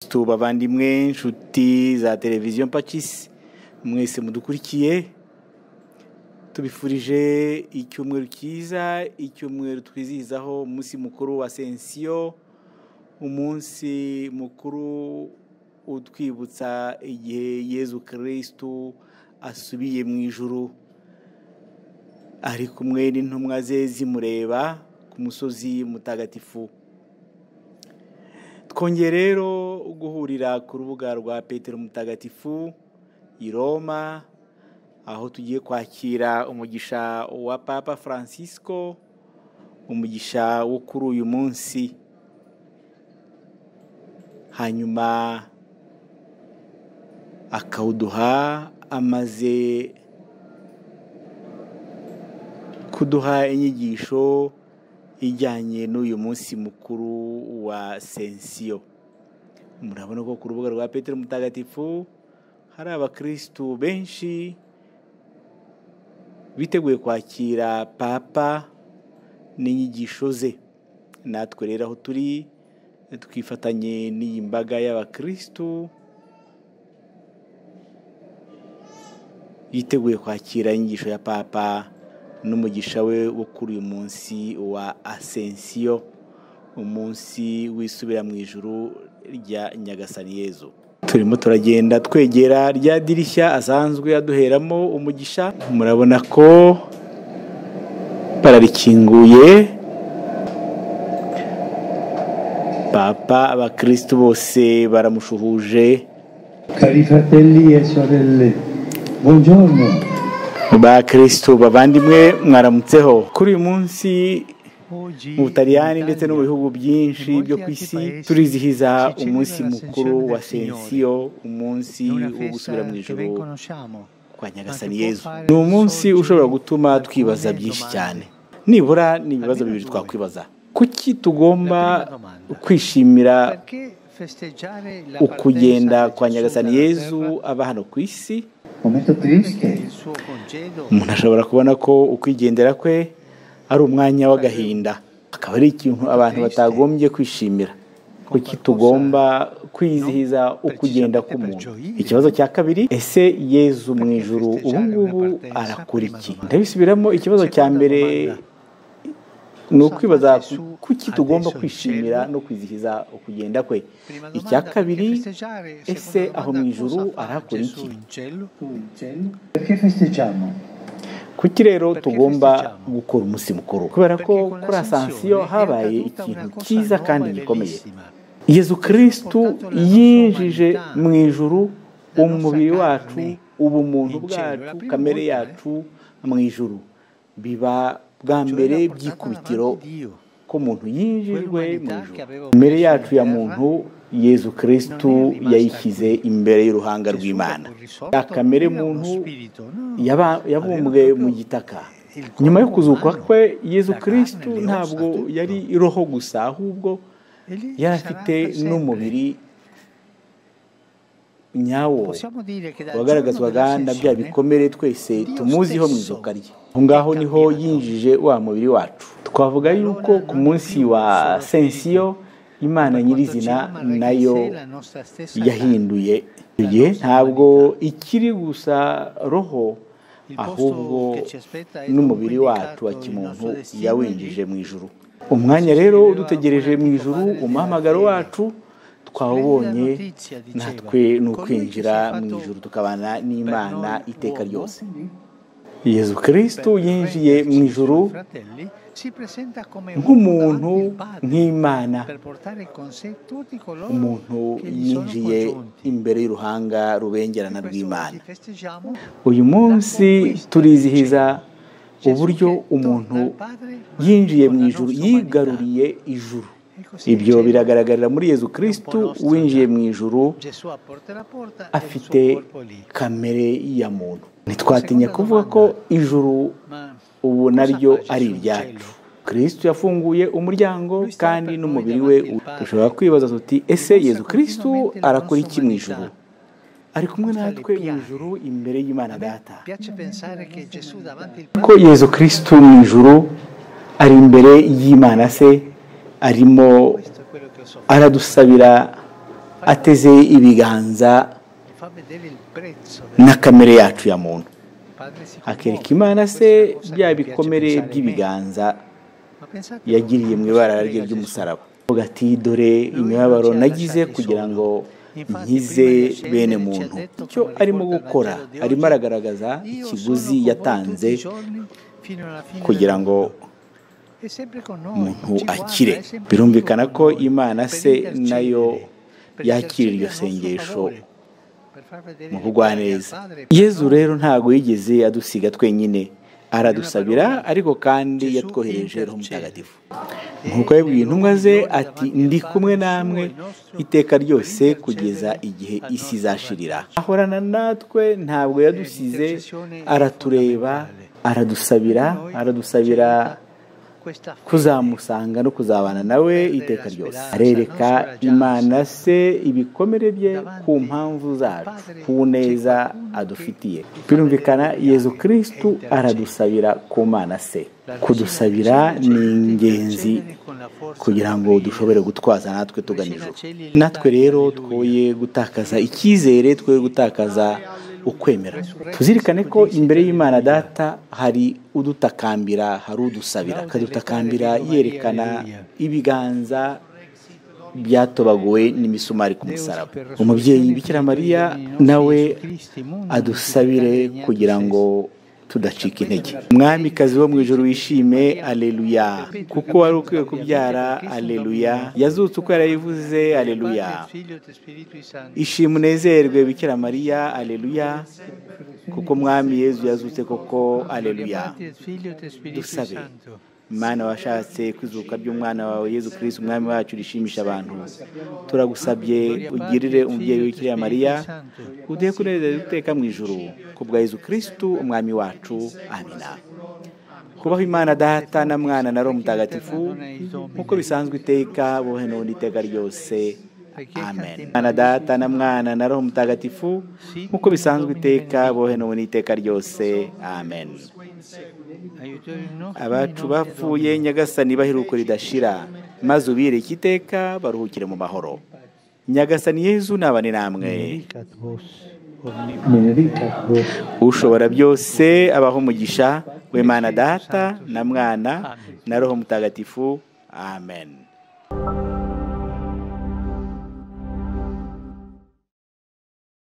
tuba abandimwe inshuti za televiziyo mpakisi mwese mudukurikiye tubifurije icyumweru cyiza icyumweru twizihizaho umunsi mukuru wa sensiyo umunsi mukuru utwibutsa igihe yezu kirisitu asubiye mu ijuru ari kumwe n'intumwa ze zimureba ku musozi mutagatifu twongeye rero guhurira ku rubuga rwa petero mutagatifu i roma aho tugiye kwakira umugisha wa papa francisco umugisha wo kuri uyu munsi hanyuma akawuduha amaze kuduha inyigisho ijyanye n'uyu munsi mukuru wa sensiyo murabona ko ku rubuga rwa petero mutagatifu hari abakirisitu benshi biteguye kwakira papa n'inyigisho ze natwe rero aho turi twifatanye n'iyi mbaga y'abakirisitu yiteguye kwakira inyigisho ya papa n'umugisha we wo kuri uyu munsi wa asensiyo umunsi wisubira mu ijuru rya nyagasani yezu turimo turagenda twegera rya dirishya asanzwe aduheramo umugisha murabona ko bararikinguye papa abakirisitu bose baramushuhuje Cari fratelli e sorelle, buongiorno. bakirisitu bavandimwe mwaramutseho kuri uyu munsi mu butaliyani ndetse no mu bihugu byinshi byo ku isi turizihiza umunsi mukuru wa sensiyo umunsi wo gusubira mu ijoro kwa nyagasani yezu ni umunsi ushobora gutuma twibaza byinshi cyane nibura ni ibibazo bibiri twakwibaza kuki tugomba kwishimira ukugenda kwa nyagasani yezu aba hano ku isi Momento triste, umuntu ashobora kubona ko ukwigendera kwe ari umwanya w'agahinda akaba ari ikintu abantu batagombye kwishimira kuki tugomba kwizihiza ukugenda k'umuntu ikibazo cya kabiri ese yezu mu ijuru ubu ngubu arakora iki ndabisubiramo ikibazo cya mbere ni ukwibaza kuki tugomba kwishimira no kwizihiza ukugenda kwe icya kabiri ese aho mu ijuru arakora iki perché festeggiamo? kuki rero tugomba gukora umunsi mukuru kubera ko kuri asansiyo habaye ikintu cyiza kandi gikomeye yezu kirisitu yinjije mu ijuru umubiri wacu ubumuntu bwacu kamere yacu mu ijuru biba bwa mbere by'ikubitiro ko umuntu yinjijwe mu ijuru imbere yacu ya muntu yezu kirisitu yayishyize imbere y'uruhanga rw'imana ya kamere muntu yaba- yabumbwe mu gitaka nyuma yo kuzuka kwe yezu kirisitu ntabwo yari roho gusa ahubwo yari afite n'umubiri nyawo wagaragazwaga na bya bikomere twese tumuziho mu izuka rye aho ngaho niho yinjije wa mubiri wacu twavuga yuko ku munsi wa sensiyo imana nyirizina nayo yahinduye icyo gihe ntabwo ikiri gusa roho ahubwo n'umubiri wacu wa kimuntu yawinjije mu ijuru umwanya rero udutegereje mu ijuru umuhamagaro wacu twawubonye natwe ni ukwinjira mu ijuru tukabana n'imana iteka ryose yezu kirisitu yinjiye mu ijuru nk'umuntu nk'imana umuntu yinjiye imbere y'uruhanga rubengerana rw'imana uyu munsi turizihiza uburyo umuntu yinjiye mu ijuru yigaruriye ijuru ibyo biragaragarira muri yezu kirisitu winjiye mu ijuru afite kamere ya muntu ntitwatinya kuvuga ko ijuru ubu naryo ari iryacu kirisitu yafunguye umuryango kandi n'umubiri we u- dushobora kwibaza tuti ese yezu kirisitu arakora iki mu ijuru ari kumwe natwe mu ijuru imbere y'imana data piace pensare che Gesù davanti al ko yezu kirisitu mu ijuru ari imbere y'imana se arimo questo è quello che ho sofferto. aradusabira ateze ibiganza fa vedere il prezzo del na kamere yacu ya muntu padre si akereka commuove. imana Questa se è la cosa bya che mi piace bikomere pensare meno. by'ibiganza Ma pensate a yagiriye mu quanto ibara prega rye Gesù. ry'umusaraba avuga ati dore imibabaro nagize kugira ngo nkize bene muntu icyo arimo gukora arimo aragaragaza Io ikiguzi sono con voi yatanze tutti i giorni fino alla fine kugira del ngo mondo. E sempre con noi, umuntu ci guarda, akire è sempre birumvikana con ko noi, imana per se intercedere, nayo per yakira iryo intercedere a nostro sengesho favore, per far vedere mu il Padre al bugwaneza Padre, yezu no? rero ntabwo yigeze adusiga twenyine aradusabira ariko kandi Yesu yatwohereje roho intercede. mutagatifu nk'uko yabwiye intumwa ze ati ndi kumwe namwe iteka ryose kugeza igihe isi izashirira ahorana natwe ntabwo yadusize aratureba aradusabira Noi aradusabira accetta questa fede. kuzamusanga no kuzabana nawe iteka ryose arereka imana se ibikomere bye ku mpamvu zacu ku neza adufitiye birumvikana yezu kirisitu aradusabira ku mana se kudusabira ni ingenzi kugira ngo dushobore gutwaza natwe tugana ijuru natwe rero twoye gutakaza icyizere twoye gutakaza ukwemera tuzirikane ko imbere y'imana data hari udutakambira hari udusabira akadutakambira yerekana ibiganza byatobaguwe n'imisumari ku musaraba umubyeyi bikira mariya nawe adusabire kugira ngo tudacika intege mwamikazi wo mu ijoro wishime aleluya kuko wari ukwiye kubyara aleluya yazutse uko yarayivuze aleluya ishimwe unezerwe bikira mariya aleluya kuko mwami yezu yazutse koko aleluya dusabe mana washatse kwizuka by'umwana wawe yezu kirisitu umwami wacu rishimisha abantu turagusabye ugirire umubyeyi w'ikiriya mariya uduhe kunezeza iteka mu ijuru ku bwa yezu kirisitu umwami wacu amina kubaho imana data na mwana na roho mutagatifu nk'uko bisanzwe iteka bohe n'ubundi iteka ryose amen imana data na mwana na roho mutagatifu nk'uko bisanzwe iteka bohe n'ubundi iteka ryose amen abacu bapfuye nyagasani baheruko ridashira maze ubireke iteka baruhukire mu mahoro nyagasani yezu nabane namwe benedicat vos ushobora byose abaho umugisha w'imana data na mwana na roho mutagatifu amen